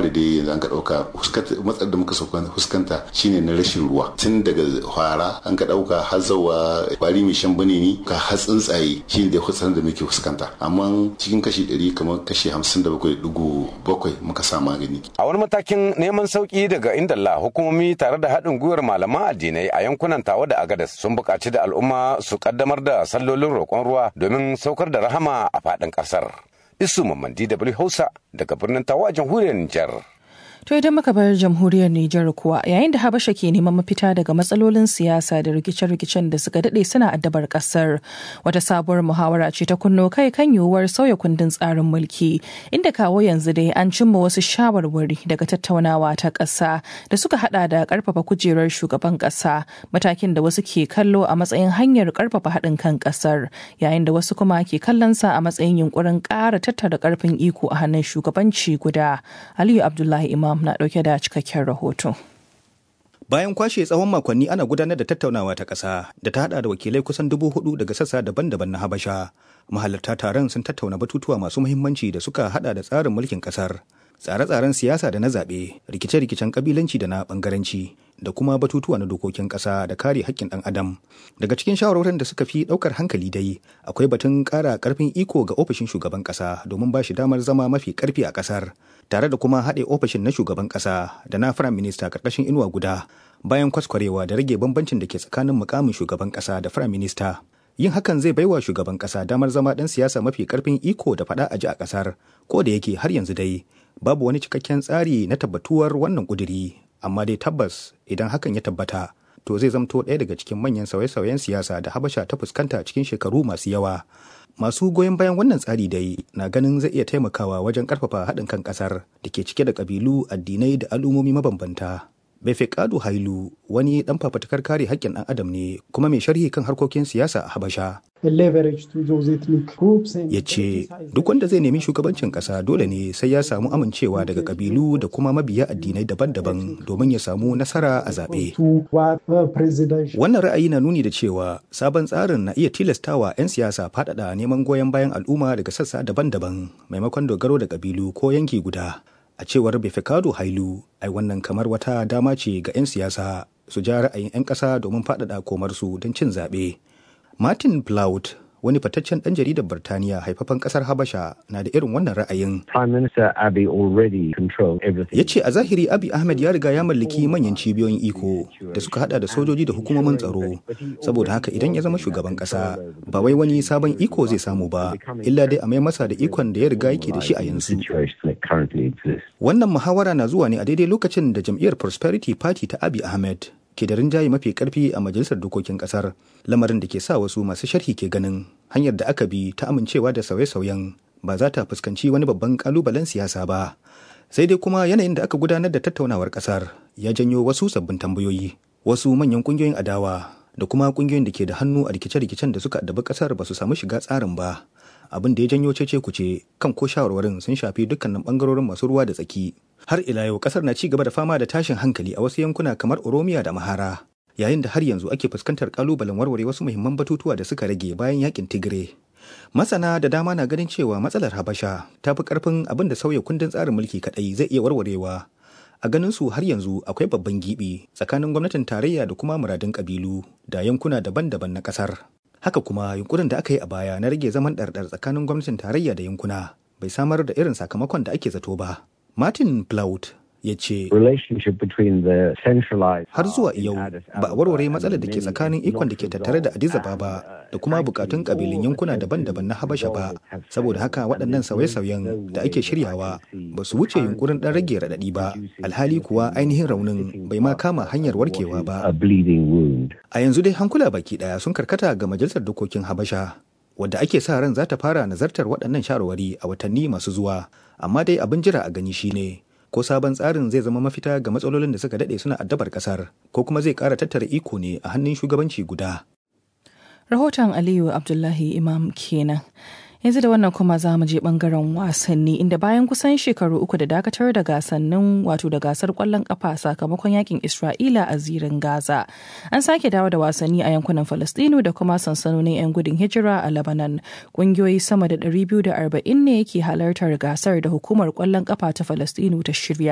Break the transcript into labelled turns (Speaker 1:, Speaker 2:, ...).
Speaker 1: da dai yanzu an ka dauka matsalar da muka fuskanta shine na rashin ruwa tun daga fara an ka dauka har zawa kwari mai shan bane ni ka har tsuntsaye shine da kusan da muke fuskanta amma cikin kashi 100 kamar kashi 57.7 muka sa magani
Speaker 2: a wani matakin neman sauki daga indalla hukumomi tare da haɗin gwiwar malaman addinai a yankunan tawa da agadas sun buƙaci da al'umma su kaddamar da sallolin roƙon ruwa domin saukar da rahama a faɗin ƙasar isu mamman dw hausa daga birnin tawa a jamhuriyar nijar
Speaker 3: To idan muka bar jamhuriyar Nijar kuwa yayin da Habasha ke neman mafita daga matsalolin siyasa da rikice-rikicen da suka dade suna addabar kasar wata sabuwar muhawara ce ta kunno kai kan yiwuwar sauya kundin tsarin mulki inda kawo yanzu dai an cimma wasu shawarwari daga tattaunawa ta ƙasa da suka hada da karfafa kujerar shugaban ƙasa matakin da wasu ke kallo a matsayin hanyar karfafa haɗin kan ƙasar yayin da wasu kuma ke kallon sa a matsayin yunkurin ƙara tattara ƙarfin iko a hannun shugabanci guda. Aliyu Abdullahi Imam na dauke da cikakken rahoto.
Speaker 4: Bayan kwashe tsawon makonni ana gudanar da tattaunawa ta ƙasa da ta hada da wakilai kusan dubu hudu daga sassa daban-daban na Habasha. Mahalarta taron sun tattauna batutuwa masu muhimmanci da suka hada da tsarin mulkin ƙasar, tsare-tsaren siyasa da na zaɓe, rikice-rikicen ƙabilanci da na ɓangaranci, da kuma batutuwa na dokokin ƙasa da kare haƙƙin ɗan adam. Daga cikin shawarwarin da suka fi ɗaukar hankali dai, akwai batun ƙara ƙarfin iko ga ofishin shugaban ƙasa domin ba shi damar zama mafi ƙarfi a ƙasar. tare da kuma haɗe ofishin na shugaban ƙasa da na firayim minista ƙarƙashin inuwa guda bayan kwaskwarewa da rage bambancin da ke tsakanin mukamin shugaban ƙasa da firayim minista yin hakan zai baiwa shugaban ƙasa damar zama ɗan siyasa mafi ƙarfin iko da faɗa a ji a ƙasar ko da yake har yanzu dai babu wani cikakken tsari na tabbatuwar wannan ƙuduri amma dai tabbas idan hakan ya tabbata to zai zamto ɗaya daga cikin manyan sauye-sauyen siyasa da habasha ta fuskanta cikin shekaru masu yawa masu goyon bayan wannan tsari dai na ganin zai iya taimakawa wajen karfafa haɗin kan ƙasar da ke cike da ƙabilu addinai da al'ummomi mabambanta Befeqadu Hailu wani ɗan fafatakar kare haƙƙin ɗan adam ne kuma mai sharhi kan harkokin siyasa a Habasha. Ya ce duk wanda zai nemi shugabancin ƙasa dole ne sai ya samu amincewa daga ƙabilu da kuma mabiya addinai daban-daban domin ya samu nasara a zaɓe. Wannan ra'ayi na nuni da cewa sabon tsarin na iya tilastawa 'yan siyasa faɗaɗa neman goyon bayan al'umma daga sassa daban-daban maimakon dogaro da ƙabilu ko yanki guda. a cewar Befeqadu Hailu ai wannan kamar wata dama ce ga 'yan siyasa su ja ra'ayin 'yan ƙasa domin faɗaɗa komarsu don cin zaɓe. Martin Plaut wani fataccen ɗan jaridar Birtaniya haifafan ƙasar Habasha na da irin wannan ra'ayin. Ya ce a zahiri Abi Ahmed ya riga ya mallaki manyan cibiyoyin iko da suka hada da sojoji da hukumomin tsaro. Saboda haka idan ya zama shugaban ƙasa ba wai wani sabon iko zai samu ba, illa dai a mai masa da ikon da ya riga yake da shi a yanzu. Wannan muhawara na zuwa ne a daidai lokacin da jam'iyyar Prosperity Party ta Abi Ahmed ke da rinjaye mafi karfi a majalisar dokokin kasar lamarin da ke sa wasu masu sharhi ke ganin hanyar da aka bi ta amincewa da sauye-sauyen ba za ta fuskanci wani babban kalubalen siyasa ba sai dai kuma yanayin da aka gudanar da tattaunawar kasar ya janyo wasu sabbin tambayoyi wasu manyan kungiyoyin adawa da kuma kungiyoyin da ke da hannu a rikice-rikicen da suka addabi kasar ba su samu shiga tsarin ba abin da ya janyo cece kuce kan ko shawarwarin sun shafi dukkanin bangarorin masu ruwa da tsaki har ila yau kasar na ci gaba da fama da tashin hankali a wasu yankuna kamar oromiya da mahara yayin da har yanzu ake fuskantar kalubalen warware wasu muhimman batutuwa da suka rage bayan yakin tigire masana da dama na ganin cewa matsalar habasha ta fi karfin abin da sauya kundin tsarin mulki kadai zai iya warwarewa a ganin su har yanzu akwai babban gibi tsakanin gwamnatin tarayya da kuma muradun kabilu da yankuna daban-daban na kasar haka kuma yunkurin da aka yi a baya na rage zaman ɗarɗar tsakanin gwamnatin tarayya da yankuna bai samar da irin sakamakon da ake zato ba martin plaut ya ce har zuwa yau ba a warware matsalar da ke tsakanin ikon da ke tattare da Addis Ababa da kuma bukatun kabilun yankuna daban-daban na Habasha ba saboda haka waɗannan sauye-sauyen da ake shiryawa ba su wuce yunkurin ɗan rage raɗaɗi ba alhali kuwa ainihin raunin bai ma kama hanyar warkewa ba a yanzu dai hankula baki ɗaya sun karkata ga majalisar dokokin Habasha wadda ake sa ran za ta fara nazartar waɗannan shawarwari a watanni masu zuwa amma dai abin jira a gani shine ko sabon tsarin zai zama mafita ga matsalolin da suka daɗe suna addabar ƙasar ko kuma zai ƙara tattara iko ne a hannun shugabanci guda.
Speaker 3: Rahoton Aliyu Abdullahi Imam kenan. yanzu da wannan kuma za mu je bangaren wasanni inda bayan kusan shekaru uku da dakatar da gasannin wato da gasar kwallon kafa sakamakon yakin isra'ila a zirin gaza an sake dawo da wasanni a yankunan falastinu da kuma sansanonin 'yan gudun hijira a lebanon kungiyoyi sama da 240 ne ke halartar gasar da hukumar kwallon kafa ta falastinu ta shirya